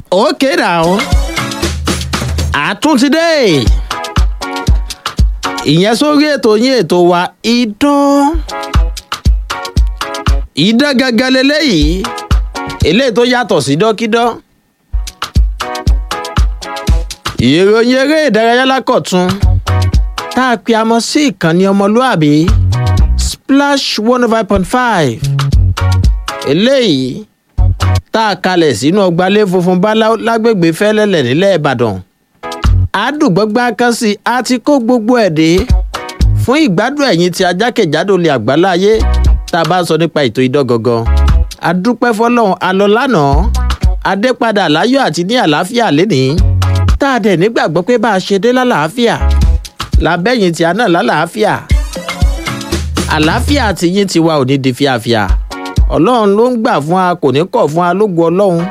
okay now àtúntìdé ìyẹn sórí ètò yín ètò wa idán idán gangan leléyìí eléyìí tó yàtọ̀ sí dọ́kídán ìròyìn eré ìdárayá lákọ̀tún tá a pe amọ sí ìkànnì ọmọlúàbí splash one oh five point five eléyìí tá a kalẹ̀ sínú ọgbàlẹ̀ funfun báláú lágbègbè fẹ́lẹ́lẹ̀ nílẹ̀ ìbàdàn àdùgbọ́gbá kan sí a ti kó gbogbo ẹ̀ dé fún ìgbádùn ẹ̀yìn tí ajákèjádò lè àgbáláyé tá a bá ń sọ nípa ètò idán gangan adúpẹ́ fọlọ́run alọ́ lánàá adépadà láyọ̀ àti ní àlàáfíà lénìí tá a dẹ̀ nígbàgbọ́ pé bá a ṣe dé lálàáfíà làbẹ́yìn tí a náà lálàáfíà àlàáfíà tí yín ti wá ò ní di fíafíà ọlọ́run ló ń gbà fún wa kò ní kọ̀ fún wa lógun ọlọ́run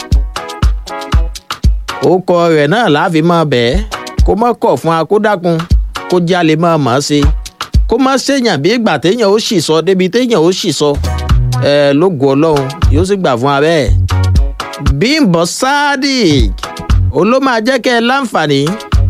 orúkọ rẹ̀ náà láàfin máa bẹ̀ẹ́ kó má kọ̀ fún wa kó dákun kó jẹ́ a lè máa mọ̀ ọ́ sí kó má ṣèyàn bí ìgbà téèyàn ó sì sọ débi téèyàn ó sì sọ ẹ lógun ọlọ́run yóò sì gbà fún wa bẹ́ẹ̀ bímbọ sadiq ó ló máa jẹ́ kẹ́ ẹ láǹfààní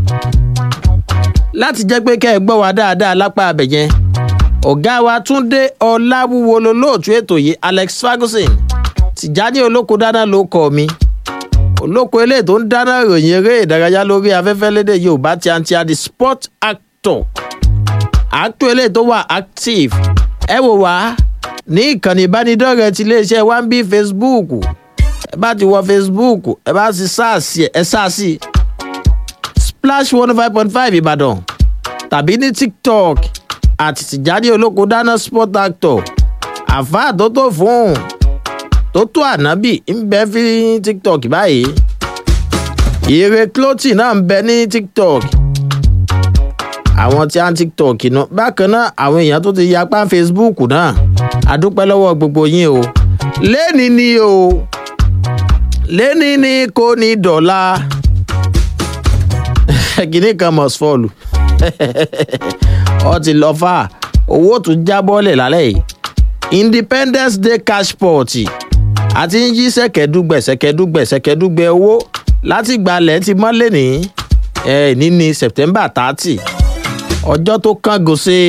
láti jẹ́ pé kẹ́ ẹ gbọ́ wa dáadáa lápá abẹ̀yẹn ọ̀gá wa túnde ọ̀làwúwo lolóòtú ètò yìí alex ferguson tìjáde olóko dáná ló kọ mi olóko eléyìí tó ń dáná ìròyìn eré ìdárayá lórí afẹ́fẹ́ lédè yorùbá tí a ń ti a di sport actor actor eléyìí tó wà active ẹ wò wá ní ìkànnì ìbánidọ́rẹ̀ẹ́ ti iléeṣẹ́ one b facebook ẹ bá ti wọ facebook ẹ bá ti sáàsì ẹ sáàsì splash one five point five ìbàdàn tàbí ní tiktok àti tìjáde olóko dáná sport actor àfáà tó tó fún tó tó ànábì ń bẹ fi tiktok báyìí ire clothing náà ń bẹ ní tiktok àwọn tí a ń tiktok náà bákan náà àwọn èèyàn tó ti yapa facebook náà adúpẹ́ lọ́wọ́ gbogbo yín o lẹ́ni ni o lẹ́ni ni kò ní dọ̀la kìnnì kan must fall ọ ti lọ fà owó tún jábọ́lẹ̀ lálẹ́ yìí independence day cash pot àti ń yí sẹ̀kẹ́dúgbẹ̀ sẹ̀kẹ́dúgbẹ̀ sẹ̀kẹ́dúgbẹ̀ owó láti gbalẹ̀ ti mọ́lẹ̀ ní ẹ̀ ní ní september thirty ọjọ́ tó kángun sí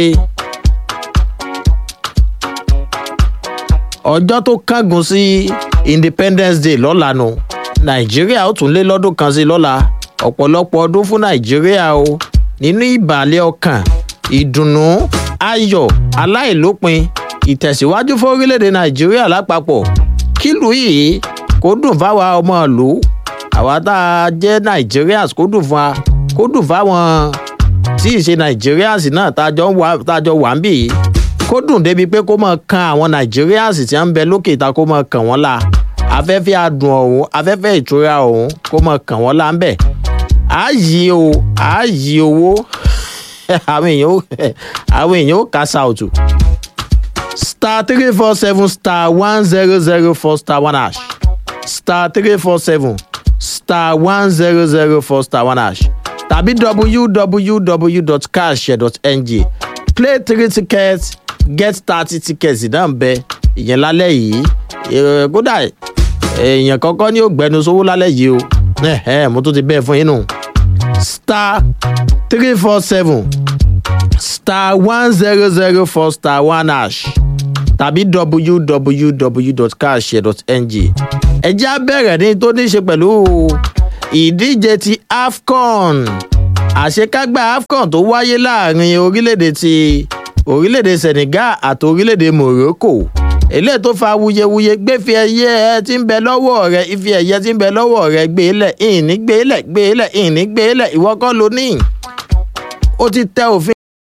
ọjọ́ tó kángun sí independence day lọ́la nu nàìjíríà ó tún lé lọ́dún kan sí lọ́la ọ̀pọ̀lọpọ̀ ọdún fún nàìjíríà o nínú ìbàlẹ̀ ọkàn ìdùnnú ayọ̀ aláìlópin ìtẹ̀síwájú fún orílẹ̀-èdè nàìjíríà lápapọ̀ kílù yìí kó dùn fáwa ọmọ ìlú àwa tá a jẹ́ nigerians kó dùn fún wa kó dùn fáwọn tí ì ṣe nigerians náà tá a jọ wà ń bì yìí kó dùn débi pé kó máa kan àwọn nigerians tí wọ́n ń bẹ lókè ta kó máa kàn wọ́n la afẹ́fẹ́ adùn ọ̀hún afẹ́fẹ́ ìtura ọ̀hún kó máa kàn wọ́n la ń bẹ̀ á yí o á yí owó àwọn èèyàn ó àwọn èèyàn ó kà sáùtù star three four seven star one zero zero four star one hash star three four seven star one zero zero four star one hash tàbí www.cashshare.ng play three tickets get thirty tickets náà ń bẹ ìyẹn lálẹ́ yìí kódà èèyàn kọ́kọ́ ní ògbẹ́nu sówó lálẹ́ yìí o mo tún ti bẹ́ẹ̀ fún yín nù star three four seven star one zero zero four star one hash tàbí www.cashshare.ng ẹ jẹ́ abẹ́rẹ́ ní tó ní ṣe pẹ̀lú ìdíje ti afcon àṣekágbá afcon tó wáyé láàrin orílẹ̀-èdè ti orílẹ̀-èdè senegal àti orílẹ̀-èdè morocco eléyìí tó fa wuyewuye gbéfi ẹyẹ ẹ ti ń bẹ lọ́wọ́ rẹ ife ẹ̀yẹ ti ń bẹ lọ́wọ́ rẹ gbé lẹ̀ ìní gbé lẹ̀ gbé lẹ̀ ìní gbé lẹ̀ ìwọ kọ́ ló ní ó ti tẹ òfin.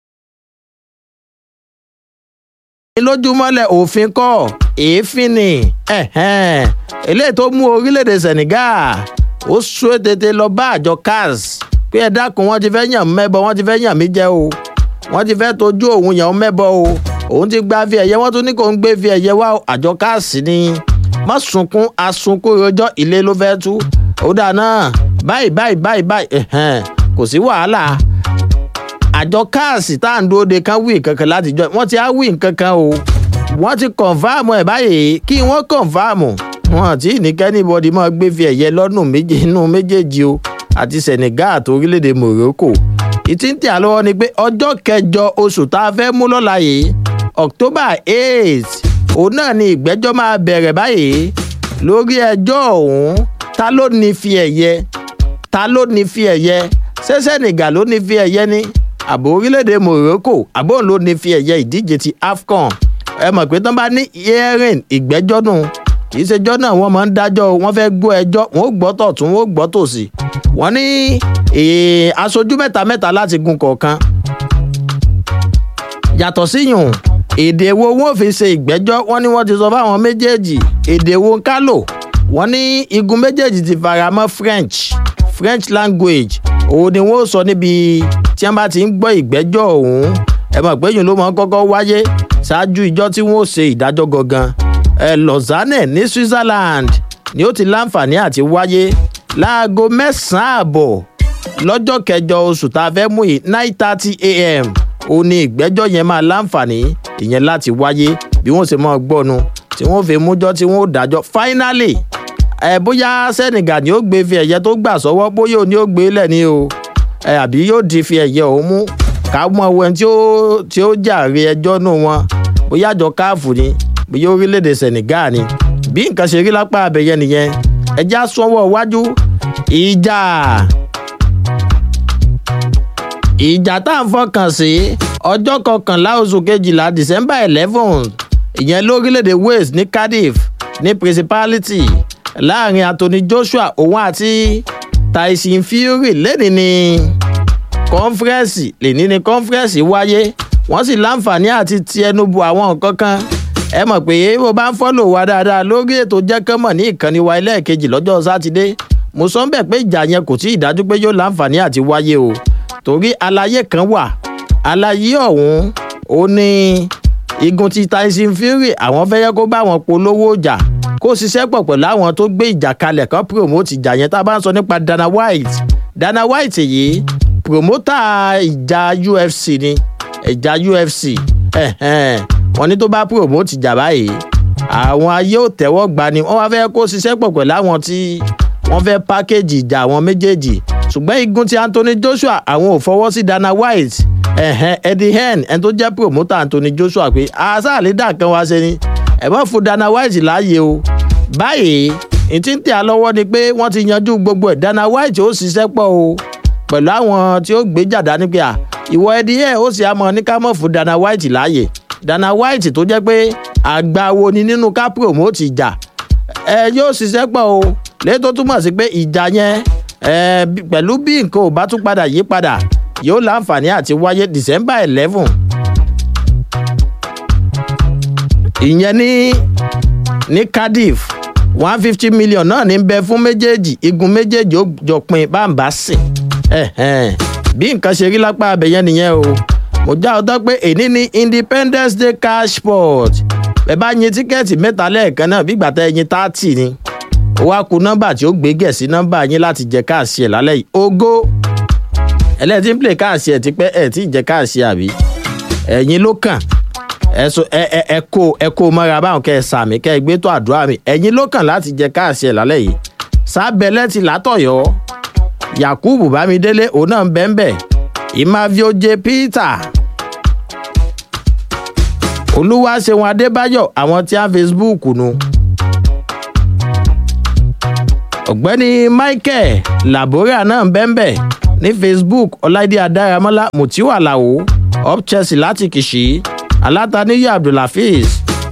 lójúmọ́lẹ̀ òfin kọ́ èéfín ni eléyìí tó mú orílẹ̀-èdè senegal ó sún tètè lọ bá àjọ cars pé ẹ dákun wọn ti fẹ́ yàn mẹ́bọ wọn ti fẹ́ yàn mí jẹ́ o wọ́n ti fẹ́ tójú òun yàn mẹ́bọ o òun ti gba fi ẹ̀yẹ wọ́n tún ní kó ń gbé fi ẹ̀yẹ wá àjọ cars ni má sunkún asunkún rojọ́ ilé ló fẹ́ tú ó dà náà báyìí báyìí báyìí báyìí kò sí wàhálà àjọ káàsì tá à ń dúró de kan wí kankan láti jọ wọ́n ti á wí kankan o wọ́n ti kọ̀nfàmù ẹ̀ báyìí kí wọ́n kọ̀nfàmù wọn àti ìníkẹ́nìbọ̀dì máa gbé fi ẹ̀yẹ lọ́nù méje inú méjèèjì o àti senegal àti orílẹ̀-èdè morocco ìtí ń tẹ̀ á lọ́wọ́ ni pé ọjọ́ kẹjọ oṣù tá a fẹ́ mú lọ́la yìí october eight òun náà ni ìgbẹ́jọ́ máa bẹ̀rẹ̀ báyìí lórí ẹjọ́ ọ̀hún ta ló ní fi ẹ̀yẹ ta ló ní fi ẹ̀yẹ ṣé senegal ló ní fi ẹ̀yẹ ni àbò orílẹ̀-èdè morocco àbò òun ló ní fi ẹ̀yẹ ìdíje ti afcon ẹ mọ̀ pé tán bá ní hearing ìgbẹ́jọ́ nù kì í ṣejọ́ náà wọ́n máa ń dájọ́ wọ́n fẹ́ gbọ́ ẹjọ́ wọ́n ó gbọ́ tọ̀tún wọ́n ó gbọ́ tòsì wọ́n ní aṣojú mẹ́ta mẹ́ta láti gun kọ̀ọ̀kan yàtọ̀ síyùn èdè wo wọn ò fi ṣe ìgbẹ́jọ́ wọ́n ní wọ́n ti sọ fáwọn méjèèjì èdè wo ń kálò wọ́n ní igun méjèèjì ti fara mọ́ french french language òun ni wọ́n sọ níbi tí wọ́n bá ti ń gbọ́ ìgbẹ́jọ́ ọ̀hún ẹ mọ̀ pé yìí ló máa ń kọ́kọ́ wáyé ṣáájú ìjọ tí wọ́n ṣe ìdájọ́ gangan ẹ lausanne ní switzerland ni ó ti láǹfààní àti wáyé láago mẹ́sàn-án àbọ̀ lọ́jọ́ kẹjọ oṣù tá a fẹ́ mú yìí nine thirty a.m. ó ní ìgbẹ́jọ́ yẹn máa láǹfààní ìyẹn láti wáyé bí wọ́n ṣe máa gbọ́nu tí wọ́n fi mújọ́ tí wọ́n dájọ́ finally ẹ bóyá senegal ni ó gbé fi ẹ̀yẹ tó gbà sọ́wọ́ bóyá òní ó gbé lẹ̀ ní o ẹ àbí yóò di fi ẹ̀yẹ òun mú ká mọ ohun tí ó tí ó jàre ẹjọ́ nù wọn bóyá àjọ káàfù ni bóyá orílẹ̀-èdè senegal ni bí nǹkan ṣe rí lápá abẹ́yẹ nìyẹn ẹjẹ́ àsọwọ́ iwájú ìjà ìjà tá à ń fọkàn sí ọjọ́ kọkànlá oṣù kejìlá december eleven ìyẹn lórílẹ̀‐èdè wales ní cardiff ní principality láàrin anthony joshua òun àti tyson fury lẹ́ni ní kọ́nfẹ́rẹ́nsì lẹ́ni ní kọ́nfẹ́rẹ́nsì wáyé wọ́n sì láǹfààní àti ti ẹnu bu àwọn nǹkan kan ẹ mọ̀ pé bó bá ń fọ́lò wa dáadáa lórí ètò jẹ́kẹ́mọ̀ ní ìkànnì wa ẹlẹ́ẹ̀kejì lọ́jọ́ sátidé mo sọ ń bẹ̀ pé ìjà yẹn kò tí ì dájú pé yóò láǹfààní àti wáyé o torí àlàyé kan wà àlàyé ọ̀hún ó ní igun ti tyson fury àwọn fẹ́ yẹ kó bá wọn polówó ìjà kó ṣiṣẹ́ pọ̀ pẹ̀lú àwọn tó gbé ìjà kalẹ̀ kan promote ìjà yẹn tá a bá ń sọ nípa dana white dana white yìí promoter ìjà ufc ni ìjà ufc wọn ní tó bá promote ìjà báyìí àwọn ayé ò tẹ́wọ́ gbà ni wọ́n wá fẹ́ kó ṣiṣẹ́ pọ̀ pẹ̀lú àwọn tí wọ́n fẹ́ package ìjà àwọn méjèèjì ṣùgbọ́n igun ti anthony joshua àwọn ò fọwọ́ sí dana white ẹ̀hẹ́n eddie hearn ẹni tó jẹ́ promoter anthony joshua pé aṣáàlédà kan wá ṣe ni ẹ̀ mọ́ fún dana white láàyè o báyìí ìtí ń tẹ̀ á lọ́wọ́ ni pé wọ́n ti yanjú gbogbo ẹ̀ dana white ó ṣiṣẹ́ pọ̀ o pẹ̀lú àwọn tí ó gbé jàdá ní pé à ìwọ eddie hearn ó sì á mọ ní ká mọ̀ fún dana white láàyè dana white tó jẹ́ pé àgbàwo ni nínú ká promote ìjà ẹ yóò ṣiṣẹ́ pọ̀ o lẹ́yìn tó túmọ̀ sí pé ìjà yẹn pẹ̀lú bí nǹkan ò bá tún padà yí padà yóò láǹfààní àti wáyé december eleven ìyẹn ní ní cardiff one fifty million náà ní bẹ fún méjèèjì igun méjèèjì ó jọ pin báńbá sìn bí nǹkan ṣe rí lápá abẹ́yẹn nìyẹn o mo já ọ tán pé èní ní independence day cashport ẹ bá yin tíkẹ́ẹ̀tì mẹ́ta lẹ́ẹ̀kan náà bí gbàtà ẹyin táàtì ni ó wá ku nọ́mbà tí ó gbé gẹ̀ sí nọ́mbà yín láti jẹ káàsì ẹ̀ lálẹ́ yìí ogó ẹlẹ́tí ń play káàsì ẹ̀ tipẹ́ ẹ̀ tí ì jẹ káàsì àbí ẹ̀yin ló kàn ẹ kó ẹ kó mọ́ra báwọn kẹ́ ẹ sàmì kẹ́ ẹ gbé tó àdúrà mi ẹ̀yin ló kàn láti jẹ káàsì ẹ̀ lálẹ́ yìí sábẹ́lẹ́ ti látọ̀yọ́ yakubu bámidélé òun náà ń bẹ́ ń bẹ̀ ìmáfíọ́jẹ peter olúwaṣeun adébáyọ̀ àwọn tí a facebook nu. ọ̀gbẹ́ni michael labora náà ń bẹ́ńbẹ́ ní facebook ọláìdí adáramọ́lá mutiu alao up chelsea láti kìsì alátàníyà abdulhafiz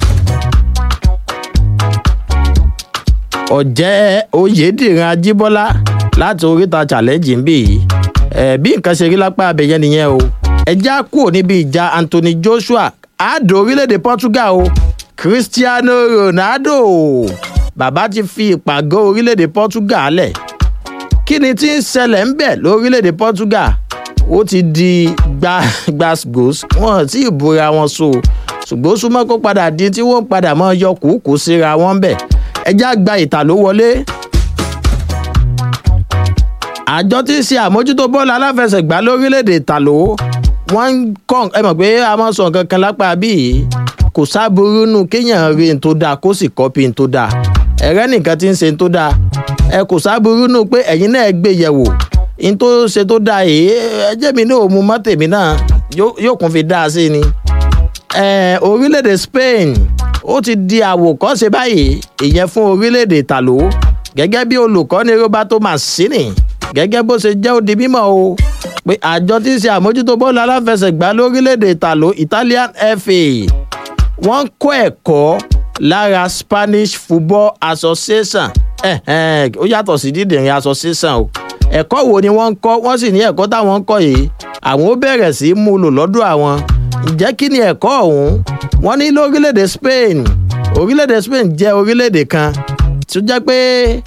ọ̀jẹ́ oyèdìran ajíbọ́lá láti oríta challenge ń bì í ẹ̀ bí nǹkan ṣe rí lápá abẹ́yẹn nìyẹn o ẹjẹ́ á kúrò níbi ìjà anthony joshua àádọ́ orílẹ̀-èdè portugal o cristiano ronaldo bàbá ti fi ìpàgọ́ orílẹ̀-èdè portugal lẹ̀ kí ni tí ń ṣẹlẹ̀ ń bẹ̀ lórílẹ̀-èdè portugal ó ti di gbàgbós wọn tí ìbúra wọn so ṣùgbọ́n ó súnmọ́ kó padà di tí wọ́n padà mọ́ yọ kúkú síra wọn bẹ̀ ẹjá gba ìta ló wọlé àjọ tí ń ṣe àmójútó bọ́ọ̀lù aláfẹsẹ̀gbá lórílẹ̀‐èdè ìtàló wọ́n ń kọ́ ẹ mọ̀ pé a máa sọ nǹkan kan lápá bíi kò sábúrú nù kéèyàn rí n tó dáa kó sì kọ́pì n tó dáa ẹ̀rẹ́ nìkan ti ń ṣe tó dáa ẹ kò sábúrú nù pé ẹ̀yin náà gbé yẹ̀wò n tó ṣe tó dáa yìí ẹjẹ́ mi náà mú mọ́ tèmi náà yóò kún fi dáa sí ni. orílẹ̀-èdè Spain ó ti di àwòkọ́ṣe báyìí ìyẹn fún orílẹ̀-èdè tàló gẹ́gẹ́ bí olùkọ́ni Roberto Mancini gẹ́gẹ́ bó ṣe jẹ́ ó di mímọ̀ o pé àjọ tí ń ṣe àmójútó bọ́ọ̀lù aláfẹsẹ̀gbá lórílẹ̀‐èdè ìtàló Italian FA wọ́n ń kọ́ ẹ̀kọ́ lára Spanish Football Association ó yàtọ̀ sí dídìrín association o ẹ̀kọ́ wo ni wọ́n ń kọ́ wọ́n sì ní ẹ̀kọ́ táwọn ń kọ́ yìí àwọn ó bẹ̀rẹ̀ sí í mú lò lọ́dọ̀ àwọn ǹjẹ́ kí ni ẹ̀kọ́ ọ̀hún wọ́n ní lórílẹ̀‐èdè Spain orílẹ̀‐èdè Spain jẹ́ orílẹ̀‐èdè kan tó jẹ́ pé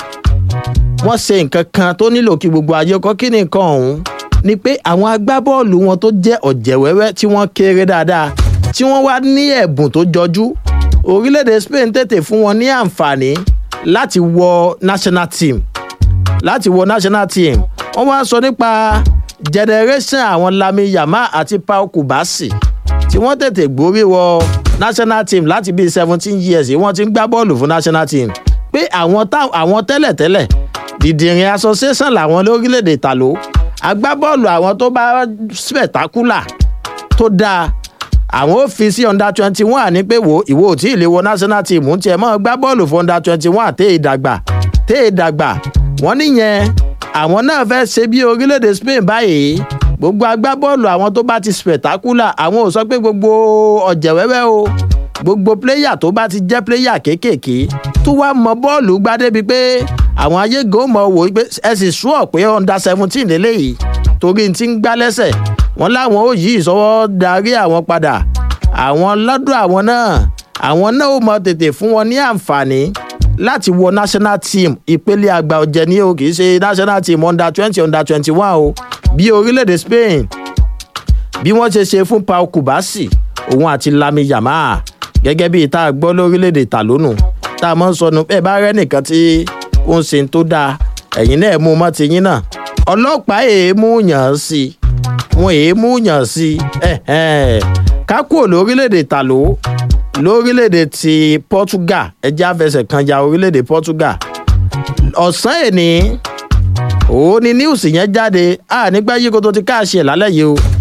wọ́n ṣe nǹkan kan tó nílò kí gbogbo ayé kọ́ kí ni nǹkan ọ̀hún ni pé àwọn agbábọ́ọ̀lù wọn tó jẹ́ ọ̀jẹ̀wẹ́wẹ́ tí wọ́n kéré dáadáa tí wọ́n wá ní ẹ̀bùn tó jọjú orílẹ̀-èdè Spain tètè fún wọn ní àǹfààní láti wọ national team láti wọ national team wọ́n wá sọ nípa generation àwọn Lami Yamal àti Pau Kubasi tí wọ́n tètè gbórí wọ national team láti bíi seventeen years wọ́n ti ń gbá bọ́ọ̀lù fún national team pé àwọn tẹ́lẹ̀tẹ́lẹ̀ dìdìrín association làwọn lórílẹ̀‐èdè tàló agbábọ́ọ̀lù àwọn tó bá spectacular tó dáa àwọn ò fi sí under twenty one ní pé wò ìwọ ò tí ì lè wọ national team ń tiẹ̀ mọ́ gbá bọ́ọ̀lù fún under twenty one tẹ́ ìdàgbà tẹ́ ìdàgbà wọ́n níyẹn àwọn náà fẹ́ ṣe bí orílẹ̀‐èdè Spain báyìí gbogbo agbábọ́ọ̀lù àwọn tó bá ti spectacular àwọn ò sọ pé gbogbo ọ̀jẹ̀wẹ́wẹ́ o gbogbo pléyà tó bá ti jẹ́ pléyà kéékèèké tó wá mọ bọ́ọ̀lù gbá débi pé àwọn ayégo mọ̀ wò pé ẹ sì sùọ́ pé under seventeen lélẹ́yìí torí ti ń gbá lẹ́sẹ̀ wọ́n láwọn ò yí ìsọwọ́ darí àwọn padà àwọn lọ́dọ̀ àwọn náà àwọn náà ò mọ tètè fún wọn ní àǹfààní láti wọ national team ìpele àgbà ọ̀jẹ̀ ní o kì í ṣe national team under twenty under twenty one o bí orílẹ̀-èdè Spain bí wọ́n ṣe ṣe fún Pau Kubasi òun àti Lami Yamal gẹ́gẹ́ bí ìta gbọ́ lórílẹ̀‐èdè tàlónù tá a mọ̀ ń sọnù ẹ bá rẹ́ nìkan tí ó ń ṣe tó dáa ẹ̀yin náà mú mọ́ tiyín náà ọlọ́pàá èémú yàn án sí i wọn èémú yàn sí i ká kúrò lórílẹ̀‐èdè tàló lórílẹ̀‐èdè ti Portugal ẹjẹ́ àfẹsẹ̀ kan ya orílẹ̀‐èdè Portugal ọ̀sán èní òun ni news yẹn jáde a nígbà yìí kó tó ti káàṣì ẹ̀ lálẹ́ yìí o